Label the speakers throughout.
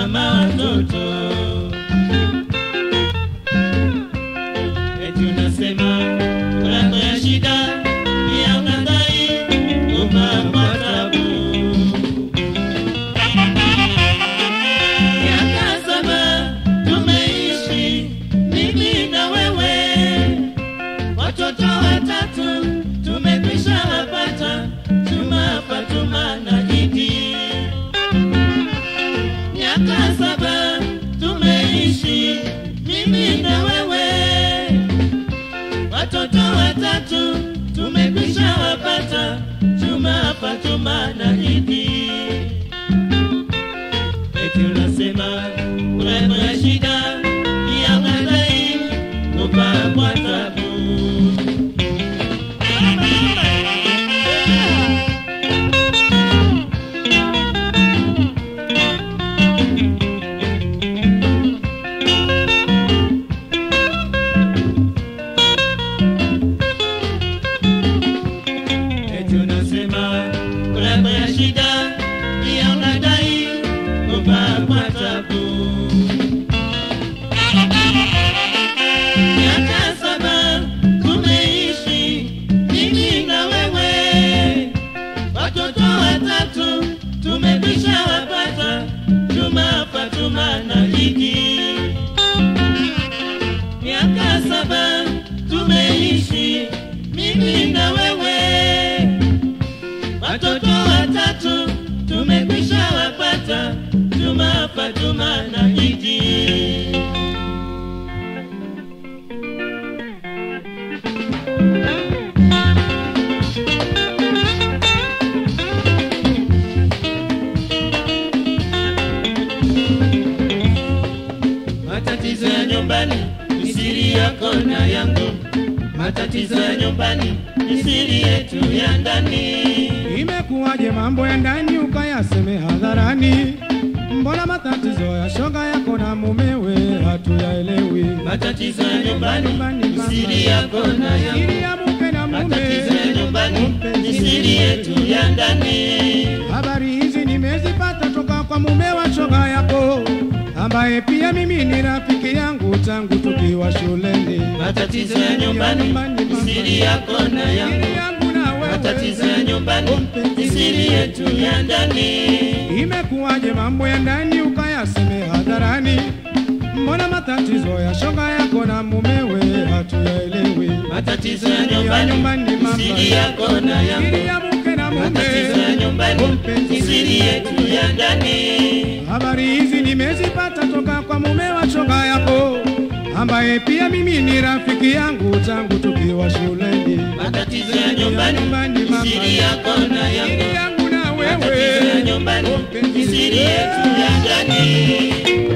Speaker 1: mama watoto. Eti unasema furaha ya shida pia unadai umepata tabu. Miaka saba tumeishi mimi na wewe, watoto watatu tumekwisha wapata, Juma, Fatuma na Idi. Miaka saba tumeishi mimi na wewe, watoto watatu tumekwisha wapata, Juma, Fatuma na Idi eti unasema urembo ya shida ya madai kupakwa tabu. Eti unasema urembo ya shida pia unadai kupakwa tabu. Miaka saba tumeishi mimi na wewe, watoto watatu tumekwisha wapata, Juma, Fatuma na Idi. Miaka saba tumeishi mimi na wewe, watoto watatu tumekwisha wapata, Juma, Fatuma na Idi. Matatizo ya nyumbani ni siri yako na yangu, matatizo ya nyumbani ni siri yetu ya ndani.
Speaker 2: Imekuwaje mambo ya ndani ukayaseme hadharani? Mbona matatizo ya shoga yako na mumewe hatuyaelewi?
Speaker 1: Matatizo ya nyumbani ni siri yako na yangu,
Speaker 2: Siri ya mke na mume,
Speaker 1: matatizo ya nyumbani ni siri yetu ya ndani.
Speaker 2: habari hizi nimezipata toka kwa mume wa shoga yako, ambaye pia mimi ni rafiki yangu tangu tukiwa shuleni.
Speaker 1: Matatizo ya nyumbani ni siri yako na yangu,
Speaker 2: Siri yangu na wewe,
Speaker 1: matatizo ya nyumbani ni siri yetu ya ndani.
Speaker 2: Imekuwaje mambo ya ndani ukayaseme hadharani? Mbona matatizo ya shoga yako na mumewe hatuyaelewi?
Speaker 1: Matatizo ya nyumbani ni siri yako na
Speaker 2: Siri
Speaker 1: yangu,
Speaker 2: ya mke na
Speaker 1: matatizo ya
Speaker 2: mume,
Speaker 1: nyumbani ni siri yetu ya ndani.
Speaker 2: habari hizi nimezipata toka kwa mume wa shoga yako, ambaye pia mimi ni rafiki yangu tangu tukiwa shuleni.
Speaker 1: Matatizo ya nyumbani ni siri yako na
Speaker 2: Siri
Speaker 1: yangu,
Speaker 2: yangu na
Speaker 1: matatizo ya
Speaker 2: wewe,
Speaker 1: nyumbani ni siri yetu ya ndani.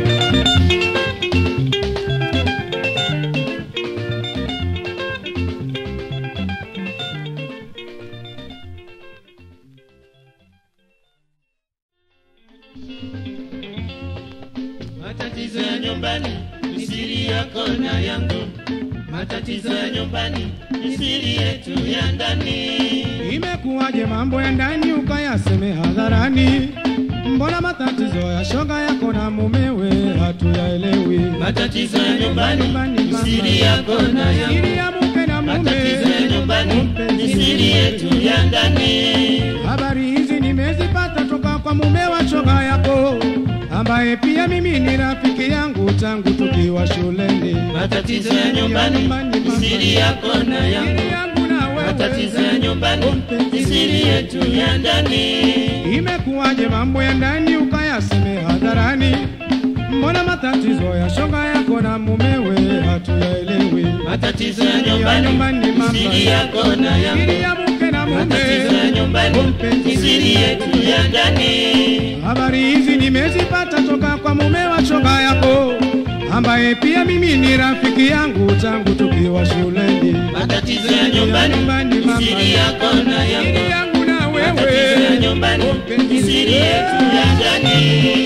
Speaker 1: Matatizo ya nyumbani ni siri yako na yangu, matatizo ya nyumbani ni siri yetu ya ndani.
Speaker 2: Imekuwaje mambo ya ndani ukayaseme hadharani? Mbona matatizo ya shoga yako na mumewe hatuyaelewi?
Speaker 1: Matatizo ya nyumbani ni siri yako na yangu,
Speaker 2: Siri ya mke na
Speaker 1: matatizo ya
Speaker 2: mume,
Speaker 1: nyumbani ni siri yetu ya ndani.
Speaker 2: habari hizi nimezipata toka kwa mume wa shoga yako, ambaye pia mimi ni rafiki yangu tangu tukiwa shuleni.
Speaker 1: Matatizo ya nyumbani ni siri yako na yangu,
Speaker 2: Siri yangu na
Speaker 1: matatizo ya
Speaker 2: wewe,
Speaker 1: nyumbani ni siri yetu ya ndani.
Speaker 2: imekuwaje mambo ya ndani ukayaseme hadharani? Mbona matatizo ya shoga yako na mumewe hatuyaelewi?
Speaker 1: Matatizo ya nyumbani ni siri yako na
Speaker 2: Siri
Speaker 1: yangu,
Speaker 2: ya mke na
Speaker 1: matatizo ya
Speaker 2: mume,
Speaker 1: nyumbani ni siri yetu ya ndani.
Speaker 2: habari hizi nimezipata toka kwa mume wa shoga yako, ambaye pia mimi ni rafiki yangu tangu tukiwa shuleni.
Speaker 1: Matatizo ya nyumbani ni siri yako na
Speaker 2: Siri
Speaker 1: yangu,
Speaker 2: yangu na
Speaker 1: matatizo ya
Speaker 2: wewe,
Speaker 1: nyumbani ni siri yetu ya ndani.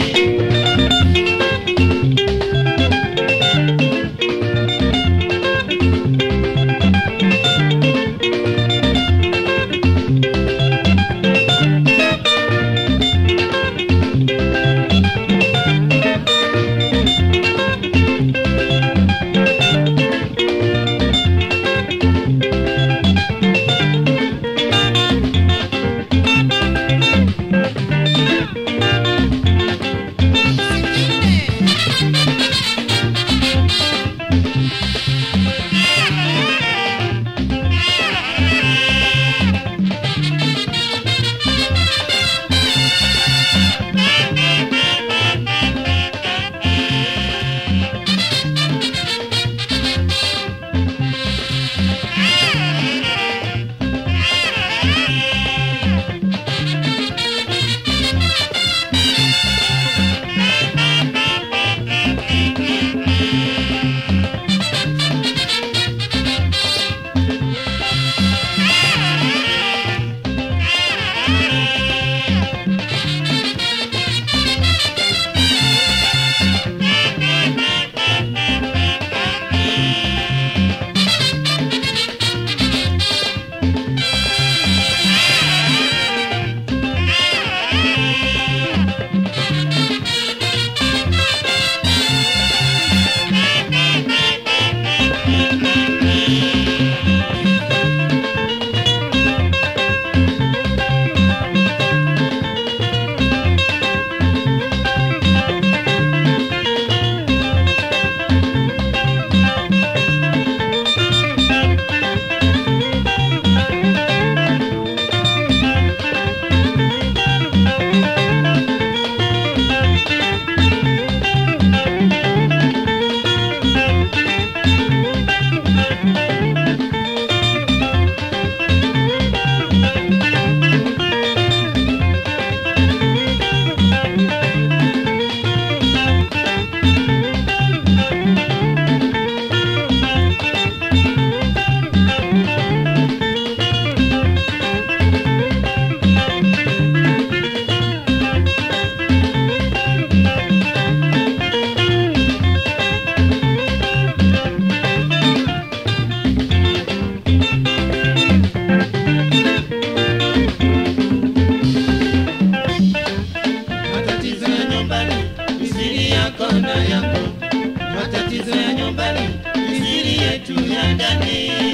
Speaker 1: yako na yangu, matatizo ya nyumbani ni siri yetu ya ndani.